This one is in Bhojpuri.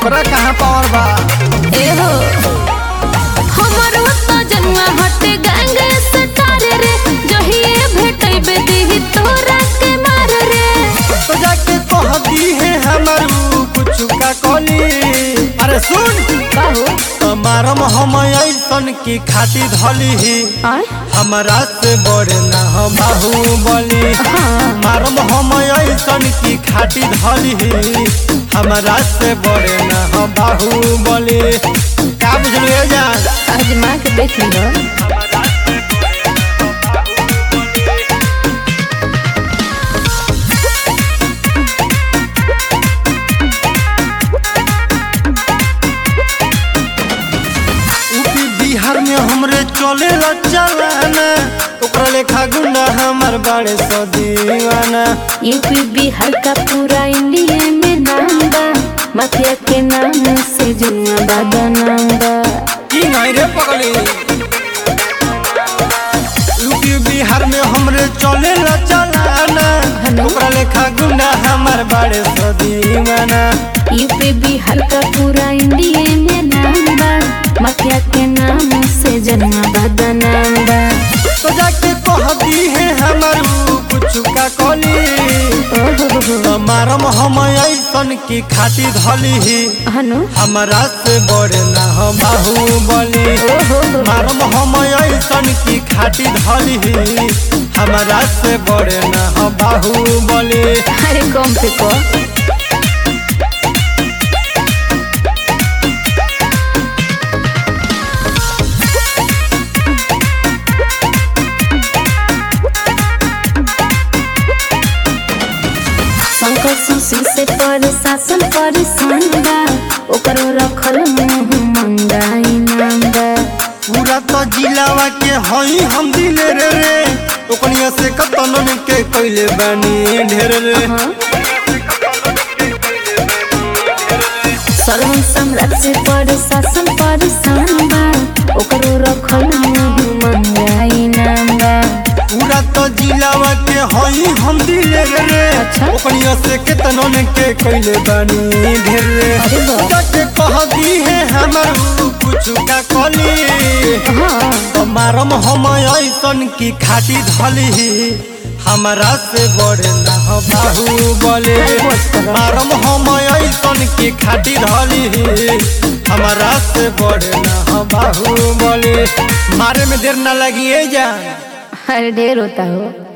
ओकरा कहाँ पावर बा ए हो हमर तो जन्मा हटे गैंग सटार रे जहिए भेटैबे देहि तोरा के मार रे तो जाके कह दी है हमारू कुछ का कली अरे सुन बाहु हमारम हम ऐसन की खाती धली ही आय हमारा से बड़े ना हम बाहुबली हाँ मारम हम ऐसन की खाती धली ही हमारा से बड़े ना हम बाहुबली का बुझलिए जान आज माँ के देख लो यूपी बिहार में हमरे चले चलाना ओकरा लेखा गुंडा हमार बड़े सो दीवाना यूपी बिहार का पूरा इंडिया में नाम बा माफिया के नाम से जुआ बाबा नाम बा की नहीं रे पगली यूपी बिहार में हमरे चले चलाना हेलो। ओकरा लेखा गुंडा हमार बड़े सो दीवाना यूपी बिहार का पूरा इंडिया में नाम बा माफिया के नाम से जन्मा बाबा नाम बा तो जाके कह दी है हमारू कुछ का कली ओहो मारम हम ऐसन की खाती धली ही हनु हमारा से बड़े ना हम बाहुबली ओहो मारम हम ऐसन की खाटी धली ही हमारा से बड़े ना हम बाहुबली अरे कम पे को शंकर सुशील से पर शासन पर बा ओकरो रखल मुंह मंगाई नाम बा पूरा तो जिलावा के हई हम दिले रे रे ओकनिया से कतनन के कैले बानी ढेर रे हाँ। सर्वन सम्राट से पर शासन पर बा ओकरो रखल मुंह मंगाई नाम बा पूरा तो जिलावा के हई हम दिले रे रे अच्छा। ओकनिया से कतनन के कैले बानी ढेर रे अरे वाह। जाके कह दी है हमारू कुछ का कली हाँ मारम हम ऐसन की खाटी धली हमारा से बड़े ना हो बाहुबली अरे बस करो। मारम हम ऐसन की खाटी धली हमारा से बड़े ना हो बाहुबली मारे में देर ना लगी जान अरे ढेर होता हो